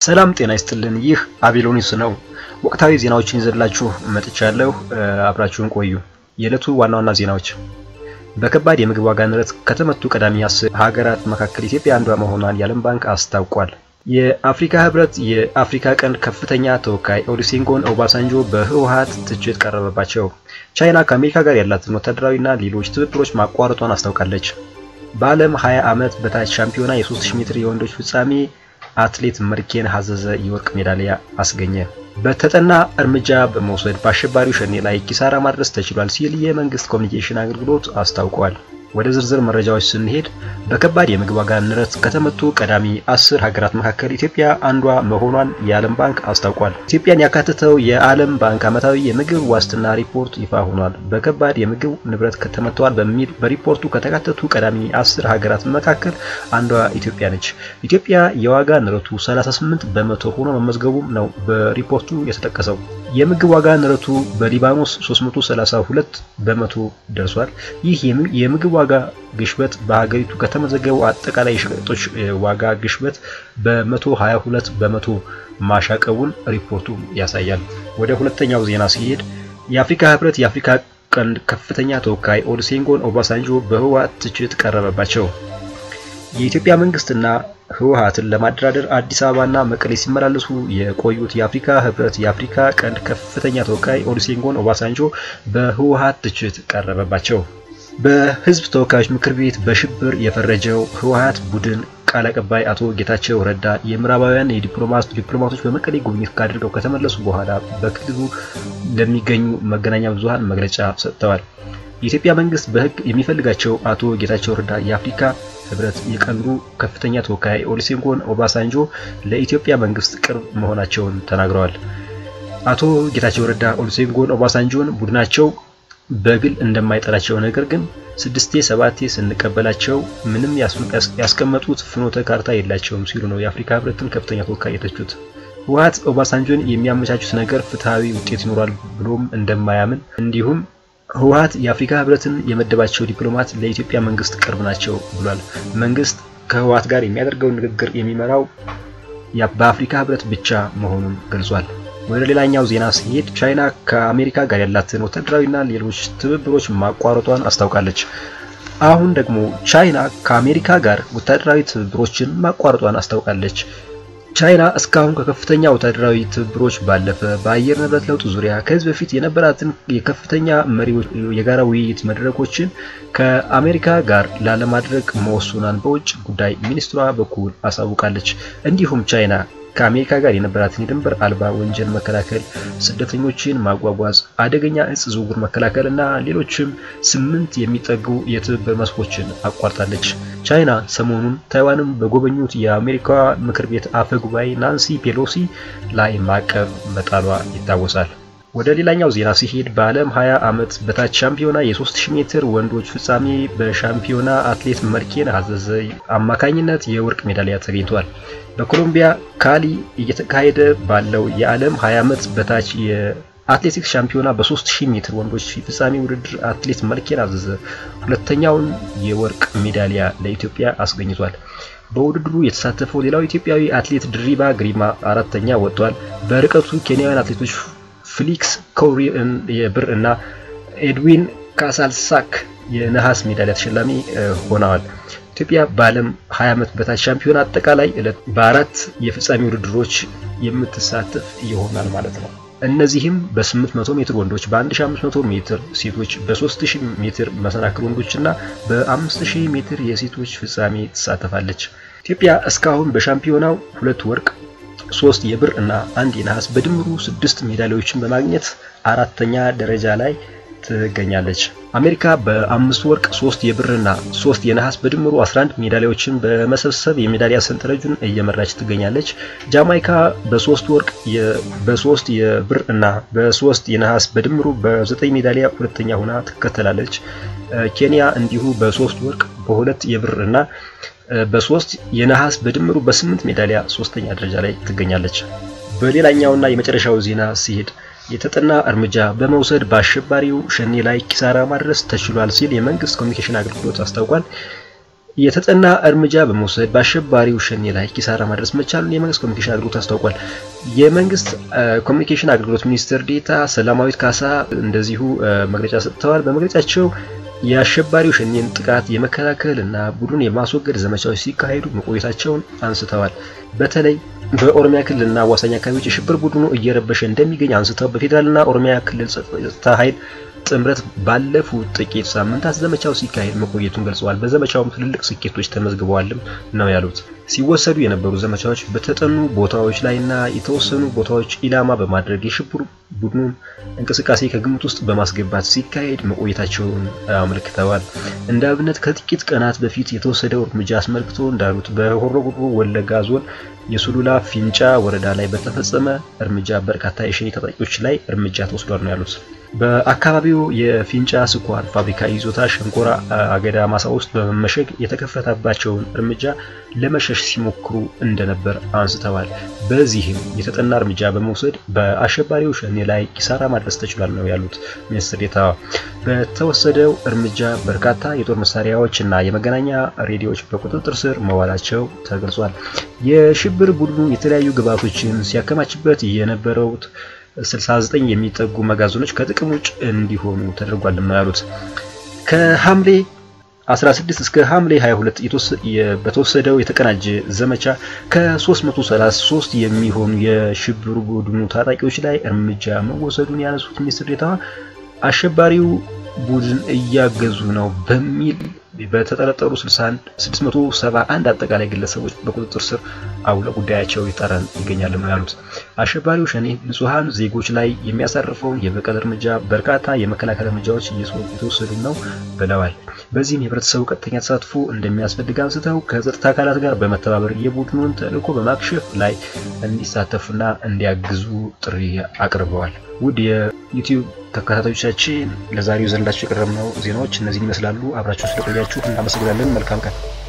ሰላም ጤና ይስጥልን። ይህ አቤሎኒስ ነው። ወቅታዊ ዜናዎችን ይዘላችሁ መጥቻለሁ። አብራችሁን ቆዩ። የዕለቱ ዋና ዋና ዜናዎች በከባድ የምግብ ዋጋ ንረት ከተመቱ ቀዳሚ አስር ሀገራት መካከል ኢትዮጵያ አንዷ መሆኗን የዓለም ባንክ አስታውቋል። የአፍሪካ ህብረት የአፍሪካ ቀንድ ከፍተኛ ተወካይ ኦሉሴጉን ኦባሳንጆ በህወሓት ትችት ቀረበባቸው። ቻይና ከአሜሪካ ጋር ያላትን ወታደራዊና ሌሎች ትብብሮች ማቋረጧን አስታውቃለች። በዓለም 20 ዓመት በታች ሻምፒዮና የ3000 ሜትር የወንዶች ፍጻሜ አትሌት መርኬን ሀዘዘ የወርቅ ሜዳሊያ አስገኘ። በተጠና እርምጃ በመውሰድ በአሸባሪው ሸኔ ላይ ኪሳራ ማድረስ ተችሏል ሲል የመንግስት ኮሚኒኬሽን አገልግሎት አስታውቋል። ወደ ዝርዝር መረጃዎች ስንሄድ በከባድ የምግብ ዋጋ ንረት ከተመቱ ቀዳሚ አስር ሀገራት መካከል ኢትዮጵያ አንዷ መሆኗን የዓለም ባንክ አስታውቋል። ኢትዮጵያን ያካተተው የዓለም ባንክ ዓመታዊ የምግብ ዋስትና ሪፖርት ይፋ ሆኗል። በከባድ የምግብ ንብረት ተመተዋል በሚል በሪፖርቱ ከተካተቱ ቀዳሚ አስር ሀገራት መካከል አንዷ ኢትዮጵያ ነች። ኢትዮጵያ የዋጋ ንረቱ 38 በመቶ ሆኖ መመዝገቡም ነው በሪፖርቱ የተጠቀሰው። የምግብ ዋጋ ንረቱ በሊባኖስ 332 በመቶ ደርሷል። ይህ የምግብ ዋጋ ግሽበት በሀገሪቱ ከተመዘገበው አጠቃላይ የሸቀጦች ዋጋ ግሽበት በ122 በመቶ ማሻቀቡን ሪፖርቱ ያሳያል። ወደ ሁለተኛው ዜና ሲሄድ የአፍሪካ ህብረት የአፍሪካ ቀንድ ከፍተኛ ተወካይ ኦሉሴጉን ኦባሳንጆ በህወሓት ትችት ቀረበባቸው። የኢትዮጵያ መንግስትና ህወሓትን ለማደራደር አዲስ አበባና መቀሌ ሲመላለሱ የቆዩት የአፍሪካ ህብረት የአፍሪካ ቀንድ ከፍተኛ ተወካይ ኦሉሴጉን ኦባሳንጆ በህወሓት ትችት ቀረበባቸው። በህዝብ ተወካዮች ምክር ቤት በሽብር የፈረጀው ህወሓት ቡድን ቃል አቀባይ አቶ ጌታቸው ረዳ የምዕራባውያን ዲፕሎማቶች በመቀሌ ጉብኝት ካድርገው ከተመለሱ በኋላ በክልሉ ለሚገኙ መገናኛ ብዙሃን መግለጫ ሰጥተዋል። የኢትዮጵያ መንግስት በህግ የሚፈልጋቸው አቶ ጌታቸው ረዳ የአፍሪካ ህብረት የቀንዱ ከፍተኛ ተወካይ ኦሉሴጉን ኦባሳንጆ ለኢትዮጵያ መንግስት ቅርብ መሆናቸውን ተናግረዋል። አቶ ጌታቸው ረዳ ኦሉሴጉን ኦባሳንጆን ቡድናቸው በግል እንደማይጠላቸው ነገር ግን ስድስቴ ሰባቴ ስንቀበላቸው ምንም ያስቀመጡት ፍኖተ ካርታ የላቸውም ሲሉ ነው የአፍሪካ ህብረትን ከፍተኛ ተወካይ የተቹት። ህወሓት ኦባሳንጆን የሚያመቻቹት ነገር ፍትሐዊ ውጤት ይኖራል ብሎም እንደማያምን እንዲሁም ህወሓት የአፍሪካ ህብረትን የመደባቸው ዲፕሎማት ለኢትዮጵያ መንግስት ቅርብ ናቸው ብሏል። መንግስት ከህወሓት ጋር የሚያደርገውን ንግግር የሚመራው በአፍሪካ ህብረት ብቻ መሆኑን ገልጿል። ወደ ሌላኛው ዜና ሲሄድ ቻይና ከአሜሪካ ጋር ያላትን ወታደራዊና ሌሎች ትብብሮች ማቋረጧን አስታውቃለች። አሁን ደግሞ ቻይና ከአሜሪካ ጋር ወታደራዊ ትብብሮችን ማቋረጧን አስታውቃለች። ቻይና እስካሁን ከከፍተኛ ወታደራዊ ትብብሮች ባለፈ በአየር ንብረት ለውጥ ዙሪያ ከዚህ በፊት የነበራትን የከፍተኛ መሪዎች የጋራ ውይይት መድረኮችን ከአሜሪካ ጋር ላለማድረግ መወሰኗን በውጭ ጉዳይ ሚኒስትሯ በኩል አሳውቃለች። እንዲሁም ቻይና ከአሜሪካ ጋር የነበራትን የድንበር አልባ ወንጀል መከላከል፣ ስደተኞችን ማጓጓዝ፣ አደገኛ እጽ ዝውውር መከላከል እና ሌሎችም ስምንት የሚጠጉ የትብብር መስኮችን አቋርጣለች። ቻይና ሰሞኑን ታይዋንን በጎበኙት የአሜሪካ ምክር ቤት አፈ ጉባኤ ናንሲ ፔሎሲ ላይ ማዕቀብ መጣሏ ይታወሳል። ወደ ሌላኛው ዜና ሲሄድ በዓለም 20 ዓመት በታች ሻምፒዮና የ3000 ሜትር ወንዶች ፍጻሜ በሻምፒዮና አትሌት መርኬን ሀዘዘ አማካኝነት የወርቅ ሜዳሊያ ተገኝቷል። በኮሎምቢያ ካሊ እየተካሄደ ባለው የዓለም 20 ዓመት በታች የአትሌቲክስ ሻምፒዮና በ3000 ሜትር ወንዶች ፍጻሜ ውድድር አትሌት መርኬን ሀዘዘ ሁለተኛውን የወርቅ ሜዳሊያ ለኢትዮጵያ አስገኝቷል። በውድድሩ የተሳተፈው ሌላው ኢትዮጵያዊ አትሌት ድሪባ ግሪማ አራተኛ ወጥቷል። በርቀቱ ኬንያውያን አትሌቶች ፍሊክስ ኮሪ የብር እና ኤድዊን ካሳልሳክ የነሐስ ሜዳሊያ ተሸላሚ ሆነዋል። ኢትዮጵያ በዓለም 20 ዓመት በታች ሻምፒዮን አጠቃላይ ዕለት በአራት የፍጻሜ ውድድሮች የምትሳተፍ ይሆናል ማለት ነው። እነዚህም በ800 ሜትር ወንዶች፣ በ1500 ሜትር ሴቶች፣ በ3000 ሜትር መሰናክል ወንዶች እና በ5000 ሜትር የሴቶች ፍጻሜ ትሳተፋለች። ኢትዮጵያ እስካሁን በሻምፒዮናው ሁለት ወርቅ ሶስት የብር እና አንድ የነሐስ በድምሩ ስድስት ሜዳሊያዎችን በማግኘት አራተኛ ደረጃ ላይ ትገኛለች። አሜሪካ በአምስት ወርቅ ሶስት የብርና ሶስት የነሐስ በድምሩ 11 ሜዳሊያዎችን በመሰብሰብ የሜዳሊያ ሰንጠረዡን እየመራች ትገኛለች። ጃማይካ በሶስት ወርቅ በሶስት የብር እና በሶስት የነሐስ በድምሩ በዘጠኝ ሜዳሊያ ሁለተኛ ሆና ትከተላለች። ኬንያ እንዲሁ በሶስት ወርቅ በሁለት የብር እና በሶስት የነሐስ በድምሩ በስምንት ሜዳሊያ ሶስተኛ ደረጃ ላይ ትገኛለች። በሌላኛውና የመጨረሻው ዜና ሲሄድ የተጠና እርምጃ በመውሰድ በአሸባሪው ሸኔ ላይ ኪሳራ ማድረስ ተችሏል ሲል የመንግስት ኮሚኒኬሽን አገልግሎት አስታውቋል። የተጠና እርምጃ በመውሰድ በአሸባሪው ሸኔ ላይ ኪሳራ ማድረስ መቻሉን የመንግስት ኮሚኒኬሽን አገልግሎት አስታውቋል። የመንግስት ኮሚኒኬሽን አገልግሎት ሚኒስትር ዴኤታ ሰላማዊት ካሳ እንደዚሁ መግለጫ ሰጥተዋል። በመግለጫቸው የአሸባሪው ሸኔን ጥቃት የመከላከል እና ቡድኑን የማስወገድ ዘመቻዎች ሲካሄዱ መቆየታቸውን አንስተዋል። በተለይ በኦሮሚያ ክልልና አዋሳኝ አካባቢዎች የሽብር ቡድኑ እየረበሸ እንደሚገኝ አንስተው በፌዴራልና ኦሮሚያ ክልል ጸጥታ ኃይል ጥምረት ባለፉት ጥቂት ሳምንታት ዘመቻው ሲካሄድ መቆየቱን ገልጸዋል። በዘመቻውም ትልልቅ ስኬቶች ተመዝግበዋልም ነው ያሉት። ሲወሰዱ የነበሩ ዘመቻዎች በተጠኑ ቦታዎች ላይና የተወሰኑ ቦታዎች ኢላማ በማድረግ የሽብር ቡድኑን እንቅስቃሴ ከግምት ውስጥ በማስገባት ሲካሄድ መቆየታቸውን አመልክተዋል። እንደ አብነት ከጥቂት ቀናት በፊት የተወሰደው እርምጃ አስመልክቶ እንዳሉት በሆሮ ጉዱሩ ወለጋ ዞን የሱሉላ ፊንጫ ወረዳ ላይ በተፈጸመ እርምጃ በርካታ የሸኔ ታጣቂዎች ላይ እርምጃ ተወስዷል ነው ያሉት። በአካባቢው የፊንጫ ስኳር ፋብሪካ ይዞታ ሸንኮራ አገዳ ማሳ ውስጥ በመመሸግ የተከፈተባቸውን እርምጃ ለመሸሽ ሲሞክሩ እንደነበር አንስተዋል። በዚህም የተጠና እርምጃ በመውሰድ በአሸባሪው ሸኔ ላይ ኪሳራ ማድረስ ተችሏል ነው ያሉት ሚኒስትር ዴኤታዋ። በተወሰደው እርምጃ በርካታ የጦር መሳሪያዎች እና የመገናኛ ሬዲዮዎች በቁጥጥር ስር መዋላቸው ተገልጿል። የሽብር ቡድኑ የተለያዩ ግብዓቶችን ሲያከማችበት የነበረው 69 የሚጠጉ መጋዘኖች ከጥቅም ውጭ እንዲሆኑ ተደርጓል ነው ያሉት። ከሐምሌ 16 እስከ ሐምሌ 22 በተወሰደው የተቀናጀ ዘመቻ ከ333 የሚሆኑ የሽብር ቡድኑ ታጣቂዎች ላይ እርምጃ መወሰዱን ያነሱት ሚኒስትር ዴኤታዋ አሸባሪው ቡድን እያገዙ ነው በሚል በተጠረጠሩ 671 አጠቃላይ ግለሰቦች በቁጥጥር ስር አውለ ጉዳያቸው ይጠራን ይገኛል ነው ያሉት። አሸባሪው ሸኔ ንጹሐን ዜጎች ላይ የሚያሳርፈውን የበቀል እርምጃ በርካታ የመከላከል እርምጃዎች እየተወሰዱ ነው ብለዋል። በዚህም የህብረተሰቡ ቀጥተኛ ተሳትፎ እንደሚያስፈልግ አንስተው ከጸጥታ አካላት ጋር በመተባበር የቡድኑን ተልዕኮ በማክሸፍ ላይ እንዲሳተፉና እንዲያግዙ ጥሪ አቅርበዋል። ውድ የዩቲዩብ ተከታታዮቻችን ለዛሬው ዘንዳችሁ የቀረብነው ዜናዎች እነዚህን ይመስላሉ። አብራችሁ ስለቆያችሁ እናመሰግናለን። መልካም ቀን